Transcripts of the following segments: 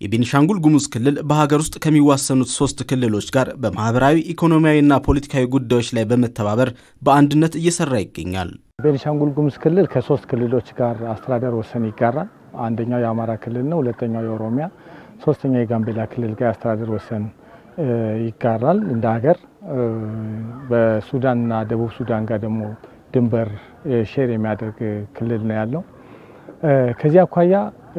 የቤኒሻንጉል ጉሙዝ ክልል በሀገር ውስጥ ከሚዋሰኑት ሶስት ክልሎች ጋር በማህበራዊ ኢኮኖሚያዊና ፖለቲካዊ ጉዳዮች ላይ በመተባበር በአንድነት እየሰራ ይገኛል። ቤኒሻንጉል ጉሙዝ ክልል ከሶስት ክልሎች ጋር አስተዳደር ወሰን ይጋራል። አንደኛው የአማራ ክልል ነው። ሁለተኛው የኦሮሚያ፣ ሶስተኛው የጋምቤላ ክልል ጋር አስተዳደር ወሰን ይጋራል። እንደ ሀገር በሱዳንና ደቡብ ሱዳን ጋር ደግሞ ድንበር ሼር የሚያደርግ ክልል ነው ያለው። ከዚህ አኳያ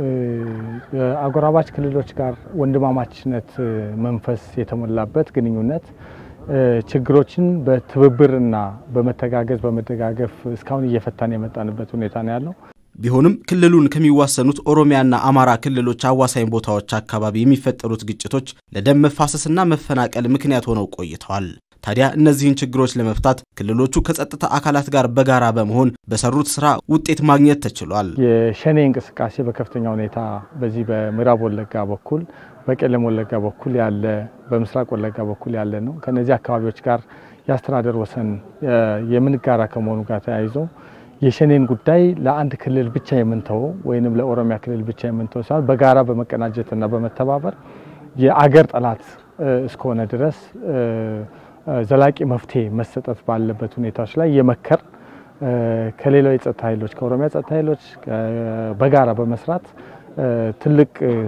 አጎራባች ክልሎች ጋር ወንድማማችነት መንፈስ የተሞላበት ግንኙነት ችግሮችን በትብብርና በመተጋገዝ በመደጋገፍ እስካሁን እየፈታን የመጣንበት ሁኔታ ነው ያለው። ቢሆንም ክልሉን ከሚዋሰኑት ኦሮሚያና አማራ ክልሎች አዋሳኝ ቦታዎች አካባቢ የሚፈጠሩት ግጭቶች ለደም መፋሰስና መፈናቀል ምክንያት ሆነው ቆይተዋል። ታዲያ እነዚህን ችግሮች ለመፍታት ክልሎቹ ከጸጥታ አካላት ጋር በጋራ በመሆን በሰሩት ስራ ውጤት ማግኘት ተችሏል። የሸኔ እንቅስቃሴ በከፍተኛ ሁኔታ በዚህ በምዕራብ ወለጋ በኩል በቄለም ወለጋ በኩል ያለ በምስራቅ ወለጋ በኩል ያለ ነው። ከነዚህ አካባቢዎች ጋር የአስተዳደር ወሰን የምንጋራ ከመሆኑ ጋር ተያይዞ የሸኔን ጉዳይ ለአንድ ክልል ብቻ የምንተወው ወይንም ለኦሮሚያ ክልል ብቻ የምንተወው ሳይሆን በጋራ በመቀናጀትና በመተባበር የአገር ጠላት እስከሆነ ድረስ ዘላቂ መፍትሄ መሰጠት ባለበት ሁኔታዎች ላይ የመከር ከሌላው የጸጥታ ኃይሎች ከኦሮሚያ ጸጥታ ኃይሎች በጋራ በመስራት ትልቅ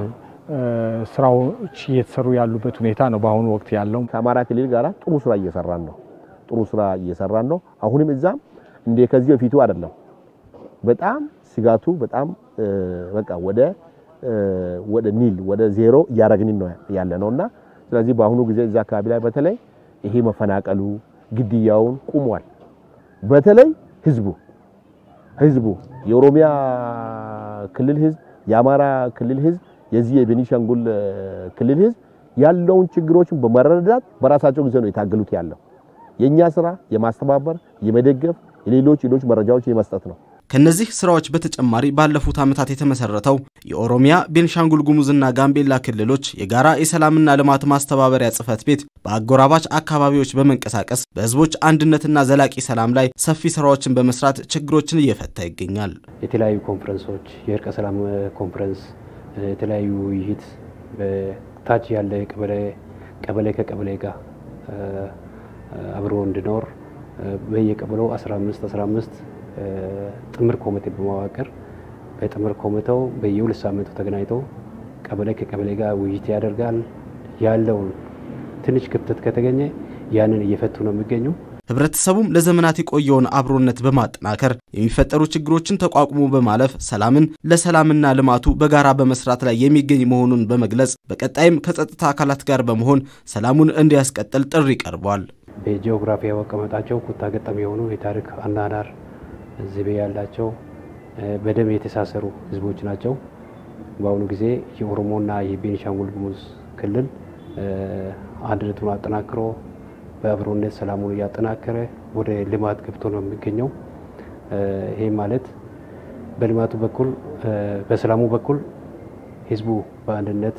ስራዎች እየተሰሩ ያሉበት ሁኔታ ነው በአሁኑ ወቅት ያለው። ከአማራ ክልል ጋር ጥሩ ስራ እየሰራን ነው። ጥሩ ስራ እየሰራን ነው። አሁንም እዛም እንደ ከዚህ በፊቱ አይደለም። በጣም ስጋቱ በጣም በቃ ወደ ወደ ኒል ወደ ዜሮ እያረግን ነው ያለ ነውና ስለዚህ በአሁኑ ጊዜ እዛ አካባቢ ላይ በተለይ ይሄ መፈናቀሉ ግድያውን ቁሟል። በተለይ ህዝቡ ህዝቡ የኦሮሚያ ክልል ህዝብ፣ የአማራ ክልል ህዝብ፣ የዚህ የቤኒሻንጉል ክልል ህዝብ ያለውን ችግሮችን በመረዳት በራሳቸው ጊዜ ነው የታገሉት ያለው። የኛ ስራ የማስተባበር የመደገፍ የሌሎች ሌሎች መረጃዎች የመስጠት ነው። ከነዚህ ስራዎች በተጨማሪ ባለፉት ዓመታት የተመሰረተው የኦሮሚያ ቤንሻንጉል ጉሙዝና ጋምቤላ ክልሎች የጋራ የሰላምና ልማት ማስተባበሪያ ጽሕፈት ቤት በአጎራባች አካባቢዎች በመንቀሳቀስ በህዝቦች አንድነትና ዘላቂ ሰላም ላይ ሰፊ ስራዎችን በመስራት ችግሮችን እየፈታ ይገኛል። የተለያዩ ኮንፈረንሶች፣ የእርቀ ሰላም ኮንፈረንስ፣ የተለያዩ ውይይት በታች ያለ ቀበሌ ከቀበሌ ጋር አብሮ እንዲኖር በየቀበሌው 15 15 ጥምር ኮሚቴ በማዋቀር በጥምር ኮሚቴው በየሁለት ሳምንቱ ተገናኝቶ ቀበሌ ከቀበሌ ጋር ውይይት ያደርጋል። ያለውን ትንሽ ክፍተት ከተገኘ ያንን እየፈቱ ነው የሚገኙ። ህብረተሰቡም ለዘመናት የቆየውን አብሮነት በማጠናከር የሚፈጠሩ ችግሮችን ተቋቁሞ በማለፍ ሰላምን ለሰላምና ልማቱ በጋራ በመስራት ላይ የሚገኝ መሆኑን በመግለጽ በቀጣይም ከጸጥታ አካላት ጋር በመሆን ሰላሙን እንዲያስቀጥል ጥሪ ቀርቧል። በጂኦግራፊያዊ አቀማመጣቸው ኩታ ገጠም የሆኑ የታሪክ አናናር ዝቤ ያላቸው በደም የተሳሰሩ ህዝቦች ናቸው። በአሁኑ ጊዜ የኦሮሞና የቤኒሻንጉል ጉሙዝ ክልል አንድነቱን አጠናክሮ በአብሮነት ሰላሙን እያጠናከረ ወደ ልማት ገብቶ ነው የሚገኘው። ይህ ማለት በልማቱ በኩል በሰላሙ በኩል ህዝቡ በአንድነት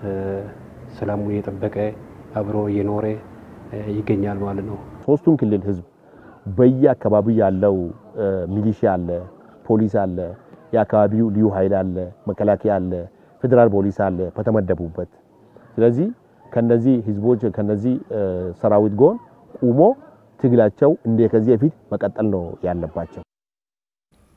ሰላሙን እየጠበቀ አብሮ እየኖረ ይገኛል ማለት ነው። ሶስቱም ክልል ህዝብ በየአካባቢው ያለው ሚሊሺያ አለ፣ ፖሊስ አለ፣ የአካባቢው ልዩ ኃይል አለ፣ መከላከያ አለ፣ ፌዴራል ፖሊስ አለ በተመደቡበት። ስለዚህ ከነዚህ ህዝቦች ከነዚህ ሰራዊት ጎን ቁሞ ትግላቸው እንደ ከዚህ በፊት መቀጠል ነው ያለባቸው።